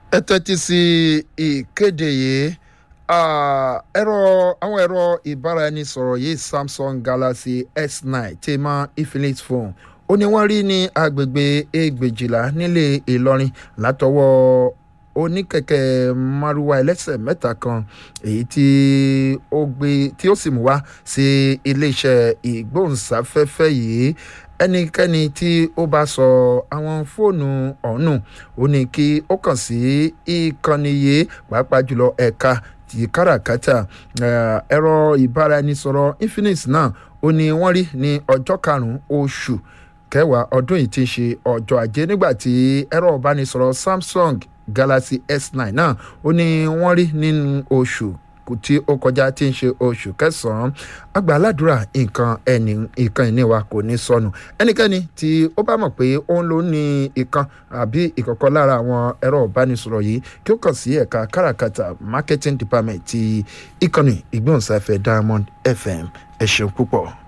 ẹ tẹ́tí sí ìkéde yìí ẹ̀rọ àwọn ẹ̀rọ ìbáraẹnisọ̀rọ̀ yìí samsung galaxy s9 tí mọ infinix phone ó ní wọ́n rí ní agbègbè ẹgbẹ̀jìlá nílé ìlọrin látọwọ́ oníkẹ̀kẹ́ maruwa ẹlẹ́sẹ̀ mẹ́ta kan èyí tí ó gbé tí ó sì mú wá sí iléeṣẹ́ ìgbóhùnsáfẹ́fẹ́ yìí ẹnikẹ́ni tí ó bá sọ àwọn fóònù ọ̀hún ó ní kí ó kàn sí ìkànnì yìí pàápàá jùlọ ẹ̀ka ti káràkátà ẹ̀rọ ìbáraẹnisọ̀rọ̀ infinix náà ó ní wọ́n rí ní ọjọ́ karùn-ún oṣù kẹwàá ọdún yìí ti ṣe ọjọ́ ajé nígbà tí ẹ̀rọ ìbánisọ̀rọ̀ samsung galaxy s9 náà ó ní wọ́n rí nínú oṣù tí ó kọjá tí ń ṣe oṣù kẹsàn-án àgbà aládùúrà nǹkan ẹni nǹkan ìní wa kò ní sọnù ẹnikẹ́ni tí ó bá mọ̀ pé ó ń lò ní ìkan àbí ìkọ̀kọ̀ lára àwọn ẹ̀rọ ìbánisọ̀rọ̀ yìí kí ó kàn sí ẹ̀ka káràkátà marketing department ti ìkànnì ìgbóhùnsáfẹ́ diamond fm ẹ ṣeun púpọ̀.